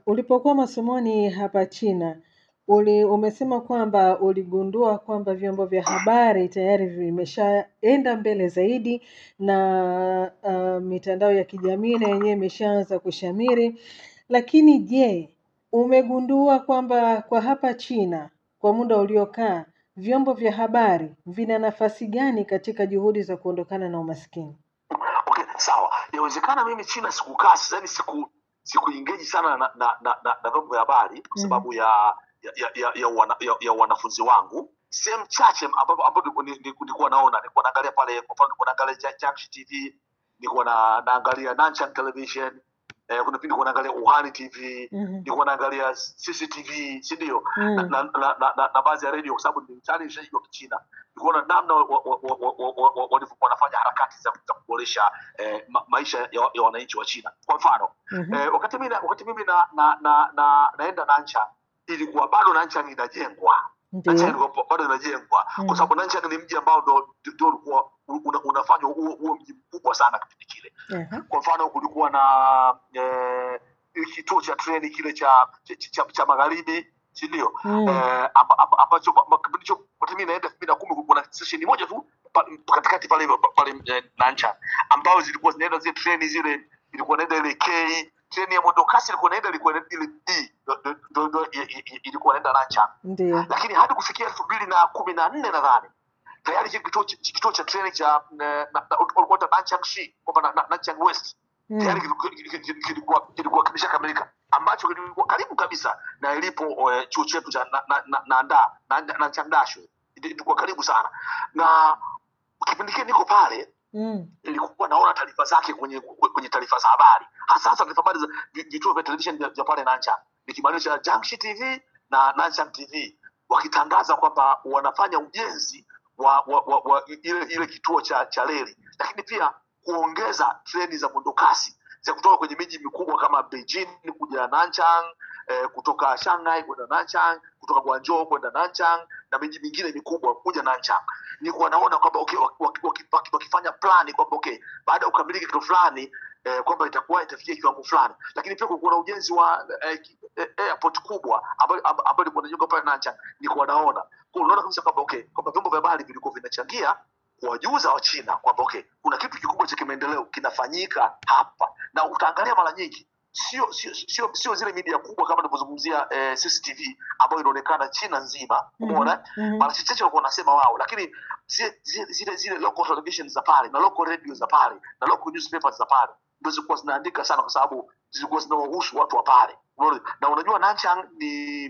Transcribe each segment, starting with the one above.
ulipokuwa masomoni hapa China uli, umesema kwamba uligundua kwamba vyombo vya habari tayari vimeshaenda mbele zaidi na uh, mitandao ya kijamii na yenyewe imeshaanza kushamiri. Lakini je, umegundua kwamba kwa hapa China kwa muda uliokaa vyombo vya habari vina nafasi gani katika juhudi za kuondokana na umaskini? okay sawa inawezekana mimi china sikukaa yani siku sikuingeji sana na na na, na, na vyombo vya habari kwa Mhm. sababu ya ya ya, ya, ya, wana, ya, ya wanafunzi wangu sehemu chache ambapo ambapo nilikuwa- nilikuwa nilikuwa naona nilikuwa naangalia pale kwa mfano nilikuwa naangalia Ja- Junction TV nilikuwa na naangalia Nanchang Television eh, kuna pindi nilikuwa naangalia Uhani TV Mhm. nilikuwa naangalia CCTV si ndio na, Mm. na, na, na, na, na baadhi ya radio kwa sababu ni mtaani nishajua Kichina nikuona namna wa- wa- wa- wa- wa- wa- wa- walivyokuwa wanafanya harakati za za kuboresha eh, ma, maisha ya, ya wananchi wa China. Kwa mfano Mhm. eh, wakati mimi na- wakati mimi na, na, na, na, naenda Nanchang ilikuwa bado Nanchang inajengwa Nanchang Ndio. ilikuwa bado inajengwa Mm. kwa sababu Nanchang ni mji ambao ndo ndio ulikuwa una, unafanywa huo huo mji mkubwa sana kipindi kile Aha. kwa mfano kulikuwa na eh, kituo cha treni kile cha cha, cha, cha magharibi si ndio Mm. eh, amba- amba- ambacho kwa- kipindi hicho wakati mimi naenda elfu mbili na kumi kulikuwa na stesheni moja tu pa- katikati pale pale eh, Nancha ambayo zilikuwa zinaenda zile treni zile ilikuwa inaenda ile K treni ya mwendo kasi ilikuwa inaenda ilikuwa inaenda ile D ndo- ndo- ndo- ndo- i- i- i- ilikuwa inaenda Nancha Ndio. lakini hadi kufikia elfu mbili na kumi na nne nadhani tayari kile kituo cha- kituo cha treni cha eh, na- na- walikuwa wanaita Nanchang Shi kwamba na- na- Nanchang West tayari Mm. kilikuwa- kilikuwa kilikuwa kilikuwa kimeshakamilika ambacho kilikuwa karibu kabisa na ilipo eh, chuo chetu cha na, na, na, Nanda na, na, na Changdasho ilikuwa karibu sana na kipindi kile niko pale Mm. nilikuwa naona taarifa zake kwenye kwenye taarifa za habari hasa hasa taarifa habari za vi- vituo vya television vya vya pale Nanchang nikimaanisha Junction TV na Nanchang TV wakitangaza kwamba wanafanya ujenzi wa, wa, wa, wa ile ile kituo cha cha reli lakini pia kuongeza treni za mwendokasi za kutoka kwenye miji mikubwa kama Beijing kuja Nanchang eh, kutoka Shanghai kwenda Nanchang kutoka Guangzhou kwenda Nanchang na miji mingine mikubwa kuja Nanchang nilikuwa naona kwamba okay, waki- waki- waki- waki- wakifanya plani kwamba okay, baada ya kukamilika kitu fulani eh, kwamba itakuwa itafikia kiwango fulani, lakini pia kulikuwa na ujenzi wa eh, ki- eh, airport kubwa ambayo ambayo ambayo ilikuwa inajengwa pale Nanchang, nilikuwa naona kwa unaona kabisa kwamba okay, kwamba vyombo vya habari vilikuwa vinachangia kuwajuza wa China kwamba okay, kuna kitu kikubwa cha kimaendeleo kinafanyika hapa, na utaangalia mara nyingi sio sio sio sio zile media kubwa kama tunavyozungumzia eh, CCTV ambayo inaonekana China nzima, umeona Mhm. mara chache walikuwa wanasema wao, lakini zile zile zile, zile local television za pale na local radio za pale na local newspapers za pale ndio zilikuwa zinaandika sana, kwa sababu zilikuwa zinawahusu watu wa pale. Unaona? Na unajua Nanchang ni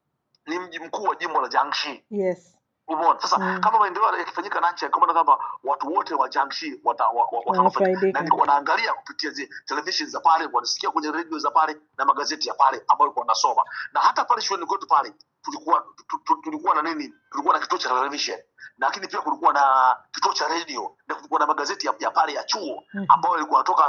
ni mji mkuu wa jimbo la Jiangxi. Yes. Umeona? Sasa Mm. kama maendeleo yakifanyika Nanchang, kwa maana kwamba watu wote wa Jiangxi wata, wa, wa, watanufaika. Wanafaidika. na nilikuwa naangalia kupitia zile television za pale, wanasikia kwenye radio za pale na magazeti ya pale ambayo walikuwa wanasoma, na hata pale shuleni kwetu pale tulikuwa tu- tu- tulikuwa na nini, tulikuwa na kituo cha television lakini pia kulikuwa na kituo cha radio na kulikuwa na magazeti ya, ya pale ya chuo Mhm. ambayo ilikuwa natoka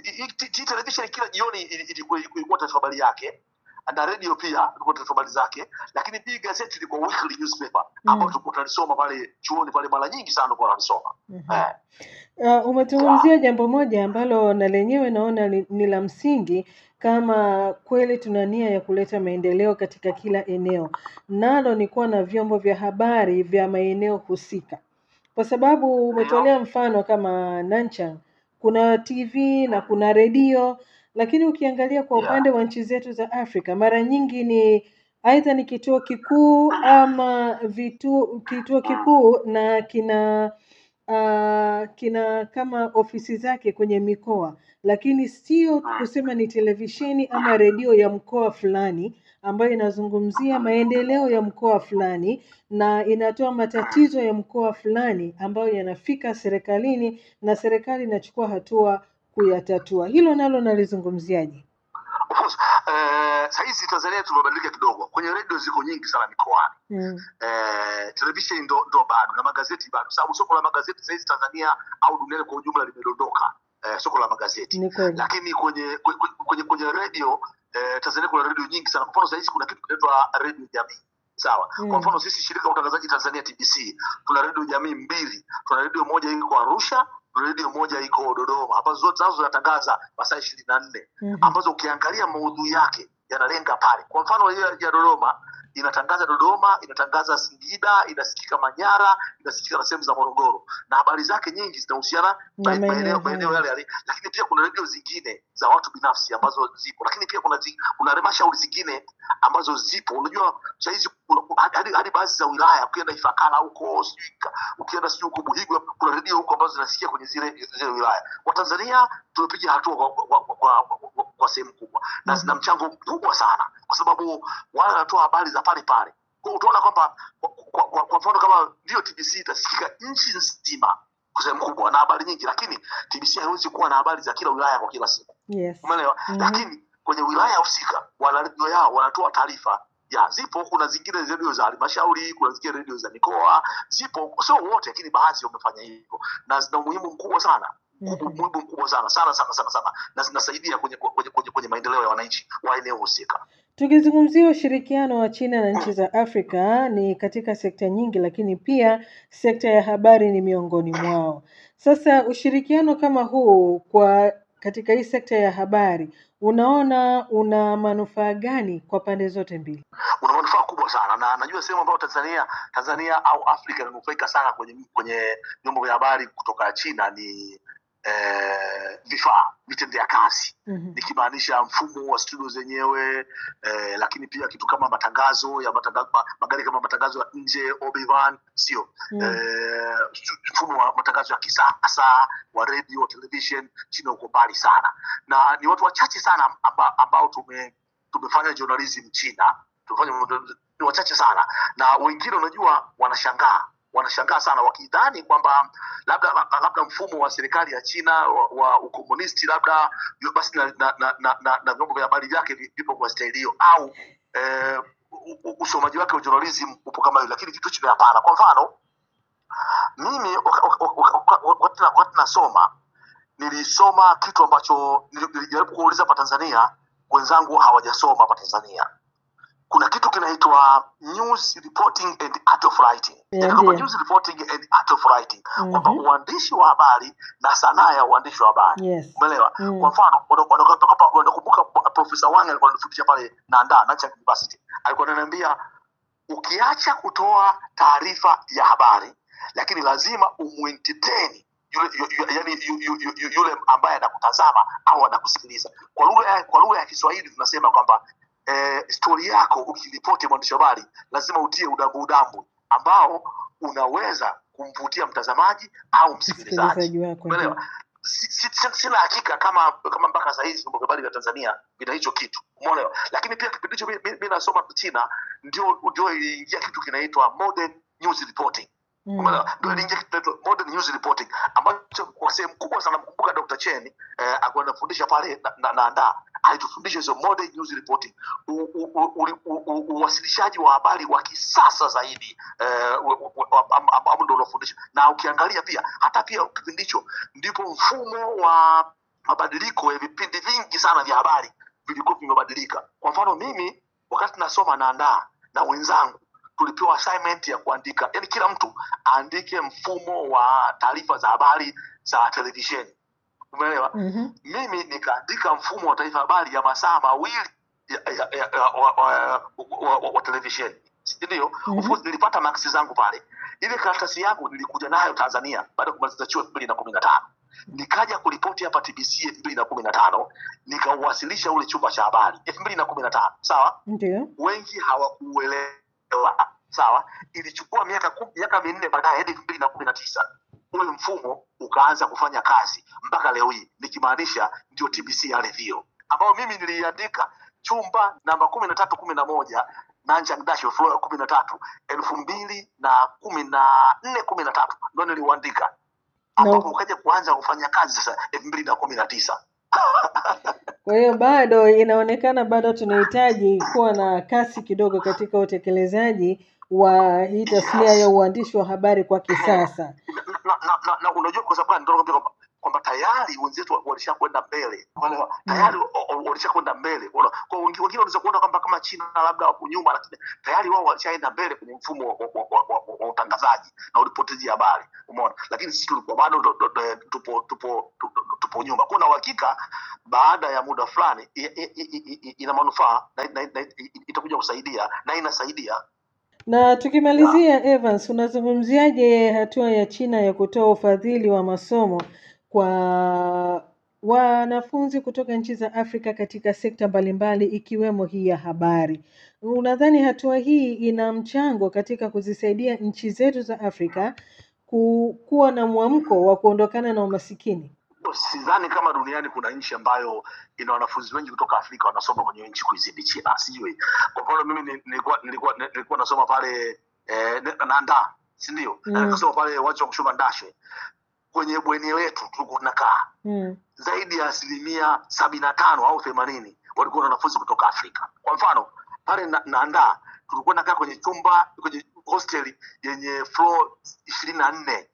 hii television kila jioni ili- ilikuwa ilikuwa taarifa habari yake na radio pia ilikuwa taarifa habari zake, lakini pia gazeti ilikuwa weekly newspaper ambayo Mm. tulikuwa tunalisoma pale chuoni pale, mara nyingi sana tulikuwa tunalisoma Mhm. eh. Uh, umetuzungumzia jambo moja ambalo na lenyewe naona ni, ni la msingi kama kweli tuna nia ya kuleta maendeleo katika kila eneo, nalo ni kuwa na vyombo vya habari vya maeneo husika, kwa sababu umetolea mfano kama Nanchang kuna TV na kuna redio, lakini ukiangalia kwa Yeah. upande wa nchi zetu za Afrika mara nyingi ni aidha ni kituo kikuu ama vitu, kituo kikuu na kina uh, kina kama ofisi zake kwenye mikoa, lakini sio kusema ni televisheni ama redio ya mkoa fulani ambayo inazungumzia maendeleo ya mkoa fulani na inatoa matatizo ya mkoa fulani ambayo yanafika serikalini na serikali inachukua hatua kuyatatua. Hilo nalo nalizungumziaje? Of course, eh, sahizi Tanzania tumebadilika kidogo. Kwenye redio ziko nyingi sana mikoani Mm. eh, televisheni ndo, ndo bado na magazeti bado, sababu soko la magazeti sahizi Tanzania au duniani kwa ujumla limedondoka eh, soko la magazeti Ni kweli. lakini kwenye kwenye, kwenye, kwenye redio eh, Tanzania kuna redio nyingi sana. Kwa mfano sahizi kuna kitu kinaitwa redio jamii sawa. Mm. Kwa mfano sisi shirika la utangazaji Tanzania TBC tuna redio jamii mbili, tuna redio moja iko Arusha, tuna redio moja iko Dodoma, ambazo zote nazo zinatangaza masaa ishirini na nne Mhm. ambazo ukiangalia maudhui yake yanalenga pale. Kwa mfano ile ya Dodoma inatangaza Dodoma, inatangaza Singida, inasikika Manyara, inasikika na sehemu za Morogoro, na habari zake nyingi zinahusiana Na ma- maeneo maeneo maeneo hayo. yale yale, lakini pia kuna redio zingine za watu binafsi ambazo zipo, lakini pia kuna zi, kuna halmashauri zingine ambazo zipo. Unajua sahizi hadi, hadi baadhi za wilaya, ukienda Ifakara huko sijui ka- ukienda sijui huko Buhigwe, kuna redio huko ambazo zinasikia kwenye zile zile wilaya. Watanzania tumepiga hatua kwa, kwa, kwa, kwa, kwa, kwa, kwa sehemu kubwa na zina mchango mkubwa sana, kwa sababu wale wanatoa habari za pale pale. Kwa hiyo utaona kwamba kwa, kwa, kwa, kwa mfano kama ndio TBC itasikika nchi nzima kwa sehemu kubwa na habari nyingi, lakini TBC haiwezi kuwa na habari za kila wilaya kwa kila siku, Yes. umeelewa? Mhm. Lakini kwenye wilaya husika wana redio yao, wanatoa taarifa ya zipo. Kuna zingine redio za halmashauri, kuna zingine redio za mikoa, zipo, sio wote, lakini baadhi wamefanya hivyo na zina umuhimu mkubwa sana Mhm. umuhimu mkubwa sana sana sana sana sana, na zinasaidia kwenye kwenye, kwenye, kwenye maendeleo ya wananchi wa eneo husika. Tukizungumzia ushirikiano wa China na nchi za Afrika ni katika sekta nyingi, lakini pia sekta ya habari ni miongoni mwao. Sasa ushirikiano kama huu kwa katika hii sekta ya habari, unaona una manufaa gani kwa pande zote mbili? una manufaa kubwa sana na najua sehemu ambayo Tanzania Tanzania au Afrika inanufaika sana kwenye kwenye vyombo vya habari kutoka China ni eh, vifaa vitendea kazi Mhm. nikimaanisha mfumo wa studio zenyewe eh, lakini pia kitu kama matangazo ya matangazo, ma, magari kama matangazo ya nje Obi-Wan, sio Mm. eh, stu- mfumo wa matangazo ya kisasa wa radio television China uko mbali sana na ni watu wachache sana amba, ambao tume tumefanya journalism China tumefanya ni wachache sana na wengine unajua wanashangaa wanashangaa sana wakidhani kwamba labda labda mfumo wa serikali ya China wa, wa ukomunisti labda yu- basi na, na, na, na, na, na vyombo vya habari vyake vi- vipo kwa staili hiyo au eh, u- u- usomaji wake wa journalism upo kama hiyo, lakini kitu hicho ni hapana. Kwa mfano mimi wak- wak- wak- wak- wak- wakati na- wakati nasoma nilisoma kitu ambacho nili- nilijaribu kuuliza hapa Tanzania, wenzangu hawajasoma hapa Tanzania. Kuna kitu kinaitwa news reporting and art of writing, Yeah, Yaani kwamba ndio. news reporting and art of writing, kwamba Mhm. uandishi wa habari na sanaa ya uandishi wa habari Yes. umeelewa Mm. kwa mfano wana- wana- wanatoka pa- wanakumbuka profesa wang alikuwa anafundisha pale nanda Nanchang university alikuwa ananiambia ukiacha kutoa taarifa ya habari lakini lazima umuentertain yule yu, yu, yani yu, yu, yu, yu, yule ambaye anakutazama au anakusikiliza kwa lugha ya, kwa lugha ya kiswahili tunasema kwamba eh, stori yako ukiripoti mwandishi wa habari lazima utie udambu udambu ambao unaweza kumvutia mtazamaji au msikilizaji Msikilizaji wako ndio. umeelewa si, si, si, sina hakika kama kama mpaka saa hizi vyombo vya habari vya Tanzania vina hicho kitu umeelewa lakini pia kipindi hicho mi- mi mi nasoma China ndio ndio iliingia kitu kinaitwa modern news reporting Mm. umeelewa ndio Mm. iliingia kitu kinaitwa modern news reporting ambacho kwa sehemu kubwa sana mkumbuka Dr. Chen eh, alikuwa anafundisha pale na, na, na anda alitufundisha hizo modern news reporting u- u- u- u- u- u- uwasilishaji wa habari wa kisasa zaidi eh, u- u- u- am- am- ambao ndio unafundisha na ukiangalia pia hata pia kipindi hicho ndipo mfumo wa mabadiliko ya vipindi vingi sana vya habari vilikuwa vimebadilika kwa mfano mimi wakati nasoma naandaa na wenzangu tulipewa assignment ya kuandika yani kila mtu aandike mfumo wa taarifa za habari za televisheni umeelewa Mhm. mimi nikaandika mfumo wa taifa habari ya masaa mawili ya, ya, ya, ya, wa, wa, wa, wa, wa televisheni Si ndio Mhm. of course nilipata maksi zangu pale ile karatasi yangu nilikuja nayo tanzania baada ya kumaliza chuo elfu mbili na kumi na tano nikaja kuripoti hapa tbc elfu mbili na kumi na tano nikauwasilisha ule chumba cha habari elfu mbili na kumi na tano sawa Ndio. wengi hawakuuelewa sawa ilichukua miaka ku- miaka minne baadaye hadi elfu mbili na kumi na tisa ule mfumo ukaanza kufanya kazi mpaka leo hii nikimaanisha ndio tbc ya redio ambayo mimi niliandika chumba namba kumi na tatu kumi na moja Nanjang Dash floor kumi na tatu elfu mbili na kumi na nne kumi na tatu ndo niliuandika ambapo ukaja kuanza kufanya kazi sasa elfu mbili na kumi na tisa Kwa hiyo bado inaonekana bado tunahitaji kuwa na kasi kidogo katika utekelezaji wa hii tasnia ya uandishi wa habari kwa kisasa. na, na, na, na unajua kwa sababu gani? Ndio nakwambia kwamba kwamba tayari wenzetu walishakwenda mbele unaelewa tayari o- o- walishakwenda mbele Unaona? kwa wengi- wengine wanaweza kuona kwamba kama china labda wako nyuma lakini tayari wao walishaenda mbele kwenye mfumo wa, wa, wa, wa, wa, wa utangazaji na ulipoteji habari umeona lakini sisi tulikuwa bado ndo- ndo- ndo- tupo tupo tupo, tupo nyuma kuna uhakika baada ya muda fulani i- i- i- i- i- ina manufaa na, na, na, itakuja kusaidia na inasaidia Na tukimalizia, Evans, unazungumziaje hatua ya China ya kutoa ufadhili wa masomo kwa wanafunzi kutoka nchi za Afrika katika sekta mbalimbali ikiwemo hii ya habari? Unadhani hatua hii ina mchango katika kuzisaidia nchi zetu za Afrika ku- kuwa na mwamko wa kuondokana na umasikini? sidhani kama duniani kuna nchi ambayo ina wanafunzi wengi kutoka afrika wanasoma kwenye nchi kuizidi china sijui kwa mfano mimi ni- nilikuwa nilikuwa nilikuwa nasoma pale eh, nanda sindio Mm. na nikasoma pale wacha wa kushuma ndashwe kwenye bweni letu tulikuwa tunakaa Mm. zaidi ya asilimia sabini na tano au themanini walikuwa na wanafunzi kutoka afrika kwa mfano pale na- nanda tulikuwa nakaa kwenye chumba kwenye hosteli yenye floor ishirini na nne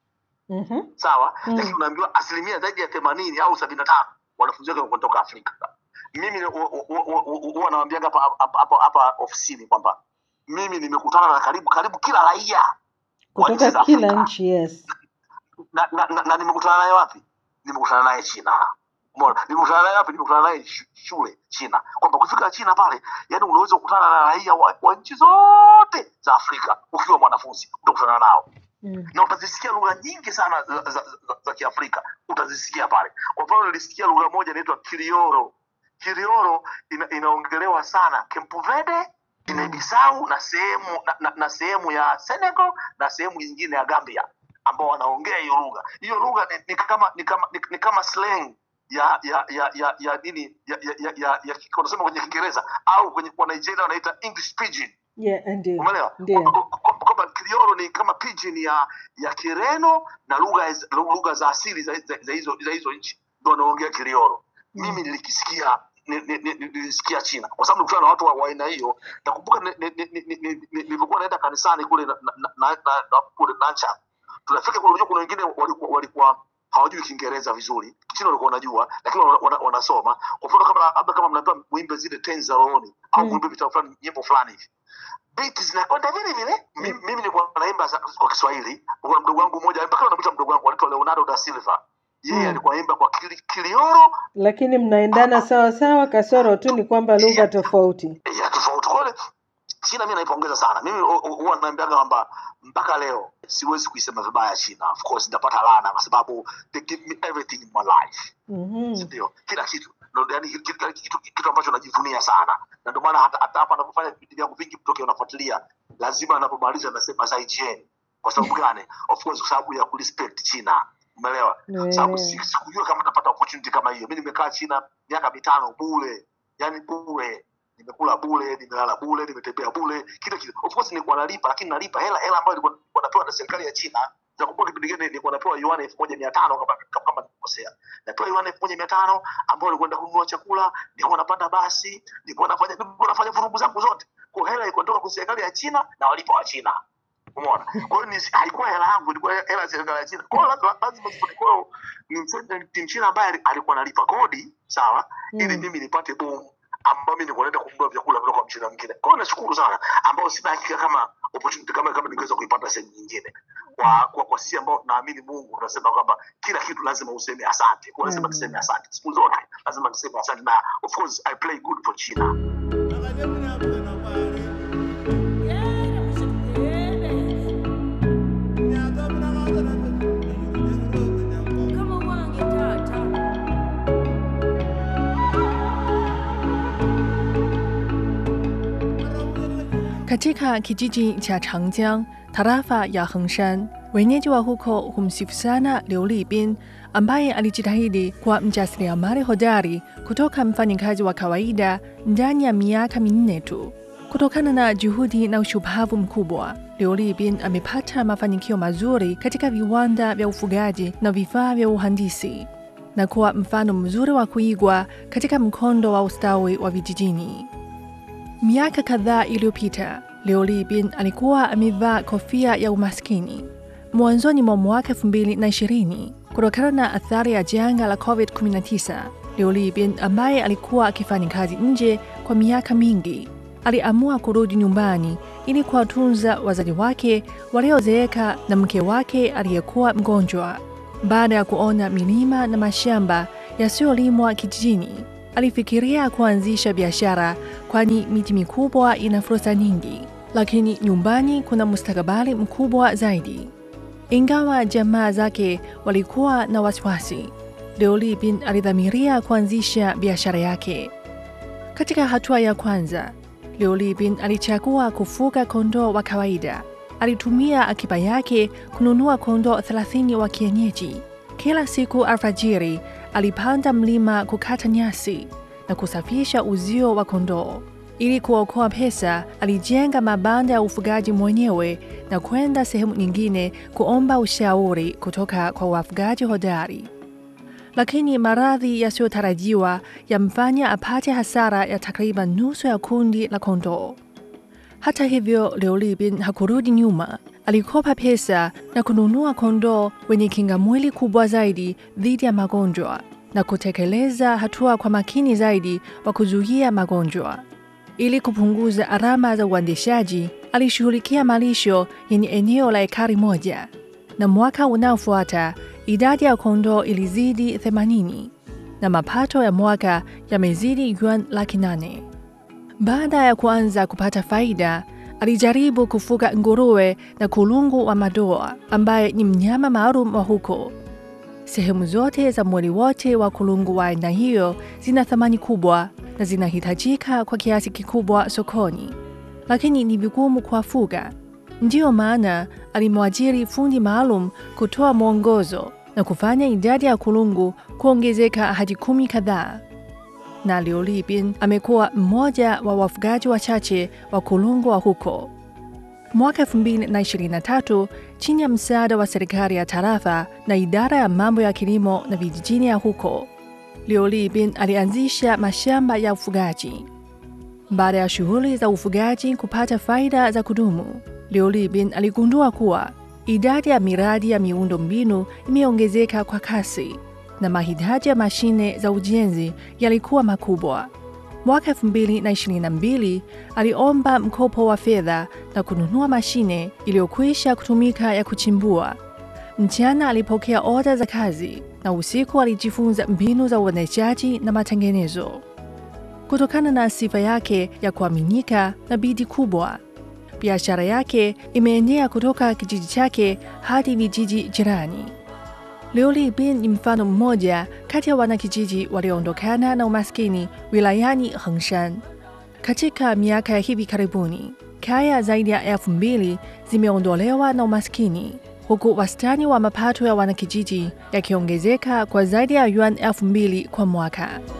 Mhm. sawa Mm. lakini unaambiwa asilimia zaidi ya themanini au sabini na tano wanafunzi wake kutoka afrika mimi hu- hu- hu- hu- huwa nawambiaga hapa hapa- hapa hapa ofisini kwamba mimi nimekutana na karibu karibu kila raia wa nchi Kutoka za kila Afrika. nchi, yes. na, na, na, na nimekutana naye wapi nimekutana naye china Umeona? nimekutana naye wapi nimekutana naye shu- shule china kwamba kufika china pale yani unaweza kukutana na raia wa, wa nchi zote za afrika ukiwa mwanafunzi utakutana nao Mm. na utazisikia lugha nyingi sana za, za, za, za kiafrika utazisikia pale kwa mfano nilisikia lugha moja inaitwa kilioro kilioro ina, inaongelewa sana Cape Verde Guinea Bissau na sehemu na, na, na sehemu ya Senegal na sehemu nyingine ya Gambia ambao wanaongea hiyo lugha hiyo lugha ni, ni kama ni kama ni, ni kama slang ya ya ya ya ya nini ya ya ya, ya, ya wanasema kwenye Kiingereza au kwenye kwa Nigeria wanaita English pidgin Yeah, ndio. umeelewa Ndio. Kwamba- kwamba kwamba kriolo ni kama pidgin ya ya kireno na lugha za- lugha za asili za za- za hizo za hizo nchi ndio wanaongea kriolo mimi nilikisikia ni- ni- ni- nilisikia china kwa sababu nilikutana na watu wa wa aina hiyo nakumbuka ni- ni- ni- ni- ni- ni- nilivyokuwa naenda kanisani kule na- na- na- na- na- kule nacha tunafika kule unajua kuna wengine walikuwa walikuwa hawajui kiingereza vizuri kichina walikuwa wanajua lakini wana- wana- wanasoma kwa mfano kama labda kama mnapewa mwimbe zile tenzi za rohoni au Mm. mwimbe vitabu fulani nyimbo fulani hivi biti zinakwenda vile vile Mi- mimi nilikuwa naimba za- kwa kiswahili kuna mdogo wangu mmoja mpaka namwita mdogo wangu anaitwa leonardo da silva yeye Mm. alikuwa naimba kwa kili- kilioro Lakini mnaendana sawa sawa, kasoro tu ni kwamba lugha tofauti. ya tofauti kwa hiyo china mi naipongeza sana mimi hu- hu- huwa naambiaga kwamba mpaka leo siwezi kuisema vibaya china of course nitapata laana kwa sababu they give me everything in my life Mhm. ndio kila kitu Ndio, yani kitu, kitu, kitu, kitu ambacho najivunia sana na ndio maana hata hata hapa anapofanya vipindi vyangu vingi mtokea unafuatilia lazima anapomaliza nasema zaijieni kwa sababu gani of course kwa sababu ya kurespect china umeelewa Yeah. sababu si- sikujua kama napata opportunity kama hiyo mi nimekaa china miaka mitano bure yani bure nimekula bure nimelala bure nimetembea bure kila kitu of course nilikuwa nalipa lakini nalipa hela hela ambayo nilikuwa nilikuwa napewa na serikali ya china nakumbuka kipindi kile nilikuwa napewa yuan elfu moja mia tano kama kama- kama nikosea napewa yuan elfu moja mia tano ambao nilikwenda kununua chakula nilikuwa napanda basi nilikuwa nafanya nilikuwa nafanya vurugu zangu zote kwa hela ilikuwa toka kwa serikali ya china na walipa wa china umeona kwa hiyo ni- haikuwa hela yangu ilikuwa hela ya serikali ya china kwa hiyo lazima lazima kwa ni mse- ni mchina ambaye ali- alikuwa analipa kodi sawa ili Mm. mimi nipate bomu ambao mimi nilikuwa naenda kununua vyakula kutoka kwa mchina mwingine kwa hiyo nashukuru sana ambao sina hakika kama opportunity kama kama ningeweza kuipata sehemu nyingine kwa kwa, kwa sisi ambao tunaamini Mungu tunasema kwamba kila kitu lazima useme asante kwa lazima Mm. tuseme asante siku zote lazima tuseme asante na of course I play good for China Katika kijiji cha Changjiang, tarafa ya Hengshan, wenyeji wa huko humsifu sana Liu Libin ambaye alijitahidi kuwa mjasiriamali hodari kutoka mfanyikazi wa kawaida ndani ya miaka minne tu. Kutokana na juhudi na ushupavu mkubwa, Liu Libin amepata mafanikio mazuri katika viwanda vya ufugaji na vifaa vya uhandisi na kuwa mfano mzuri wa kuigwa katika mkondo wa ustawi wa vijijini. Miaka kadhaa iliyopita, Liu Libin alikuwa amevaa kofia ya umaskini. Mwanzoni mwa mwaka 2020, kutokana na athari ya janga la COVID-19. Liu Libin ambaye alikuwa akifanya kazi nje kwa miaka mingi aliamua kurudi nyumbani ili kuwatunza wazazi wake waliozeeka na mke wake aliyekuwa mgonjwa. Baada ya kuona milima na mashamba yasiyolimwa kijijini, alifikiria kuanzisha biashara, kwani miti mikubwa ina fursa nyingi, lakini nyumbani kuna mustakabali mkubwa zaidi. Ingawa jamaa zake walikuwa na wasiwasi, Liu Libin alidhamiria kuanzisha biashara yake. Katika hatua ya kwanza, Liu Libin alichagua kufuga kondoo wa kawaida. Alitumia akiba yake kununua kondoo 30 wa kienyeji. Kila siku alfajiri, alipanda mlima kukata nyasi na kusafisha uzio wa kondoo. Ili kuokoa pesa, alijenga mabanda ya ufugaji mwenyewe na kwenda sehemu nyingine kuomba ushauri kutoka kwa wafugaji hodari. Lakini maradhi yasiyotarajiwa yamfanya apate hasara ya takriban nusu ya kundi la kondoo. Hata hivyo, Liu Libin hakurudi nyuma. Alikopa pesa na kununua kondoo wenye kinga mwili kubwa zaidi dhidi ya magonjwa na kutekeleza hatua kwa makini zaidi wa kuzuia magonjwa. Ili kupunguza gharama za uendeshaji, alishughulikia malisho yenye eneo la ekari moja, na mwaka unaofuata idadi ya kondoo ilizidi 80 na mapato ya mwaka yamezidi yuan laki nane. Baada ya kuanza kupata faida, alijaribu kufuga nguruwe na kulungu wa madoa ambaye ni mnyama maalum wa huko. Sehemu zote za mwili wote wa kulungu wa aina hiyo zina thamani kubwa na zinahitajika kwa kiasi kikubwa sokoni, lakini ni vigumu kuwafuga. Ndiyo maana alimwajiri fundi maalum kutoa mwongozo na kufanya idadi ya kulungu kuongezeka hadi kumi kadhaa. Na Liu Libin amekuwa mmoja wa wafugaji wachache wa kulungu wa huko. Mwaka 2023 chini ya msaada wa serikali ya tarafa na idara ya mambo ya kilimo na vijijini ya huko, Liu Libin alianzisha mashamba ya ufugaji. Baada ya shughuli za ufugaji kupata faida za kudumu, Liu Libin aligundua kuwa idadi ya miradi ya miundo mbinu imeongezeka kwa kasi na mahitaji ya mashine za ujenzi yalikuwa makubwa. Mwaka 2022 aliomba mkopo wa fedha na kununua mashine iliyokwisha kutumika ya kuchimbua. Mchana alipokea oda za kazi na usiku alijifunza mbinu za uendeshaji na matengenezo. Kutokana na sifa yake ya kuaminika na bidii kubwa, biashara yake imeenea kutoka kijiji chake hadi vijiji jirani. Liu Libin ni mfano mmoja kati ya wanakijiji walioondokana na umaskini wilayani Hengshan. Katika miaka ya hivi karibuni, kaya zaidi ya elfu mbili zimeondolewa na umaskini, huku wastani wa mapato ya wanakijiji yakiongezeka kwa zaidi ya yuan elfu mbili kwa mwaka.